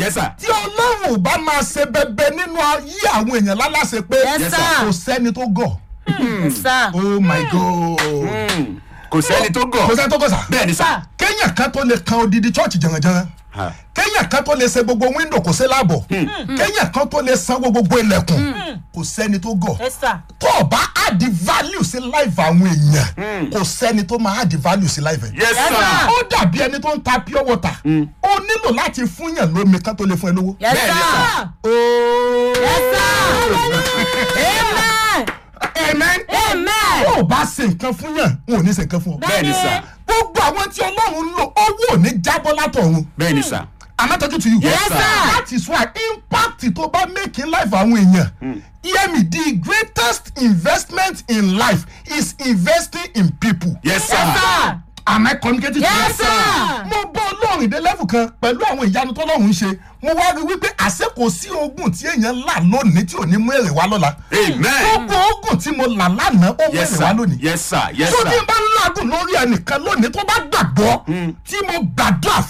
yes sir tí ọlọ́run ò bá máa ṣe bẹbẹ nínú ayé àwọn èèyàn láláṣẹ pé Yes, sir. kò sẹ́ni tó gọ̀ sá. oh my god Mm. kò sẹ́ni tó kò gọ̀ sẹ́ni tó gọ̀ sà bẹ́ẹ̀ ni sà kéèyàn kan tó lè kan odidi chọ́ọ̀chì jẹ̀rẹ̀jẹ̀rẹ̀ Ha. kéèyàn kan tó lè ṣe gbogbo wíńdò kò sí láàbọ̀ kéèyàn kan tó lè sanwó gbogbo ilẹ̀kùn kò sẹ́ni tó gọ̀ ẹ sá. tó o bá add value sí life àwọn èèyàn kò sẹ́ni tó máa add value sí life ẹ̀. yes Yes, sir sir. ó dàbí ẹni tó ń ta pure water ó nílò láti fúnyàn lómi kan tó lè fún ẹ lówó. Yes, Bẹ́ẹ̀ ni, sir. ooo Yes, sir. Amen. amen. Amen. tó o bá ṣe nǹkan fúnyàn n ò ní ṣe nǹkan fún ọ. bẹ́ẹ̀ ni sà gbogbo àwọn tí ọlọ́run ń lò owó ò ní jábọ́ látọ̀run. bẹ́ẹ̀ ni sà am I talking to you. Yes, sir. that is why impact tó bá make in life àwọn èèyàn. hear me the greatest investment in life is investing in people. yes sir Yes, sir. am I communicating to you? Yes, sir. mo bọ́ ọlọ́run dé level kan pẹ̀lú àwọn ìyanu tọ́lọ́run ń ṣe mo wá rí wípé àṣẹ kò sí ogun tí èèyàn là lónìí tí ò ní mú èrè wá lọ́la. amen gbogbo ogun tí mo là lánàá ó mú yes èrè wá sir lónìí. yes sir yes tó sir ní bá ń ládùn lórí ẹnìkan lónìí tó bá gbàgbọ́ tí mo gbàdúrà